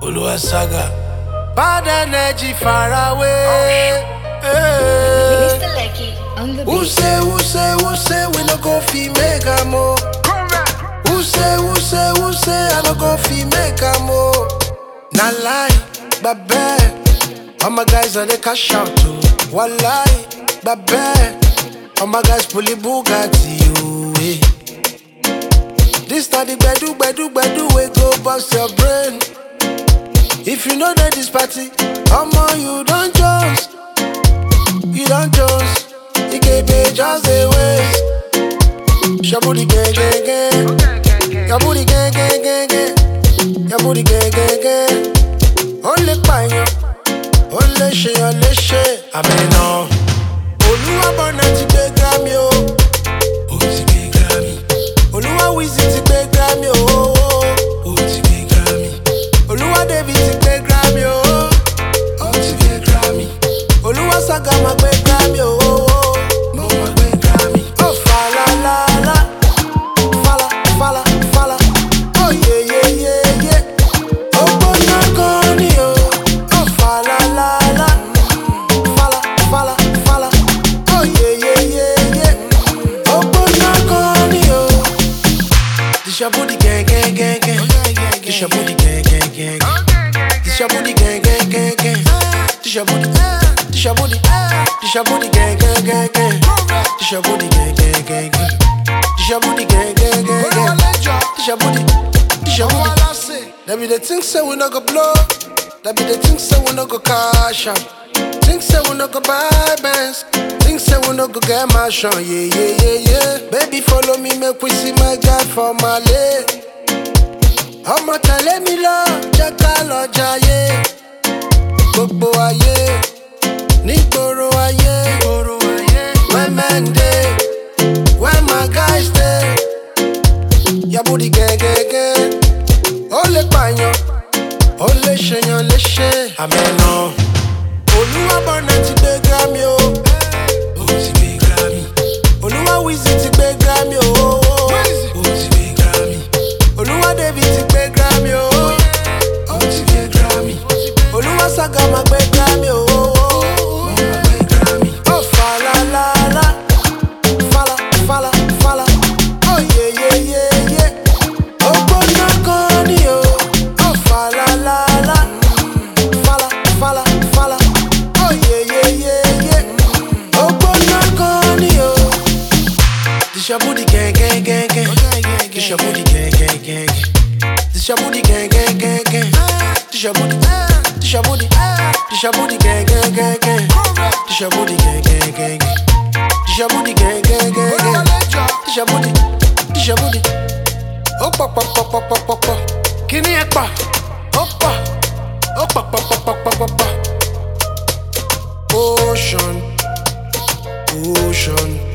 Olúwa saga. Bad energy far away. Hey. Mr. Lecky on the Who beat. say, who say, who say we no go fi make am o? Who say, who say, who say I no go fi make am o? Na lie, babe. All my guys are the cash out too. One lie, babe. All my guys fully Bugatti you. Eh. This na the bedu, bedu, bedu we go bust your brain. If you know that this party, omo you don't just, you don't just. You can be just the ways. Your booty gang gang gang, your booty gang gang gang gang, your booty gang gang gang. Only pààyàn, ó lè ṣe yàn léṣe. Àmì náà, Olúwa bọ̀nà ti gbé Grammy o. Ó ti gbé Grammy. Olúwa Wizzy ti gbé Grammy o. Ó ti gbé Grammy. Olúwa David ti gbé Grammy o. Ó ti gbé Grammy. Olúwa Saga máa gbé Grammy o. Mo máa gbé Grammy. Ó falalala, fala fala fala, ó yé yé yé yé. Ó gbóná gan ni o. Ó falalala, fala fala fala, ó yé yé yé yé. Ó gbóná gan ni o. This your booty gang gang gang gang. This your booty gang gang gang gang. This your booty gang gang gang gang. This your booty. This your booty. This your booty gang gang gang gang. This your booty gang gang gang gang. This your booty gang gang gang gang. This your booty. This your booty. That be the thing say we no go blow. That be the thing say we no go cash out. Think say we no go buy bands. Think say we no go get mansion. Yeah, yeah, yeah, yeah. Baby, follow me, make we see my guy for my leg. ọmọ tẹ̀lé mi lọ jẹ́ ká lọ jayé gbogbo ayé nígboro ayé wẹ́mẹ́ndé where my guys dey yabudi gẹ́gẹ́gẹ́ ó lè pààyàn ó lè ṣèyàn léṣe àmẹ́nà olúwa bọ̀nà ti gbé grammy o ó ti gbé grammy olúwa wizzy ti gbé grammy o ó ti gbé grammy olúwa david ti gbé grammy o ó ti gbé grammy olúwa saga máa gbé grammy o ó falalala fala fala fala ó yé yé yé yé ó gbóná gan ni o ó falalala fala fala fala ó yé yé yé yé ó gbóná gan ni o. This your booty gang gang gang gang. This your booty gang gang gang gang. This your booty gang gang gang gang. This your booty. This your booty. This your booty gang gang gang gang. This your booty gang gang gang gang. This your booty gang gang gang gang. This your booty. This your booty. Ó pọ̀ pọ̀ pọ̀ pọ̀ pọ̀ pọ̀ pọ̀. Kíní ẹ̀ pọ̀. Ó pọ̀. Ó pọ̀ pọ̀ pọ̀ pọ̀ pọ̀ pọ̀ pọ̀. Ocean. Ocean.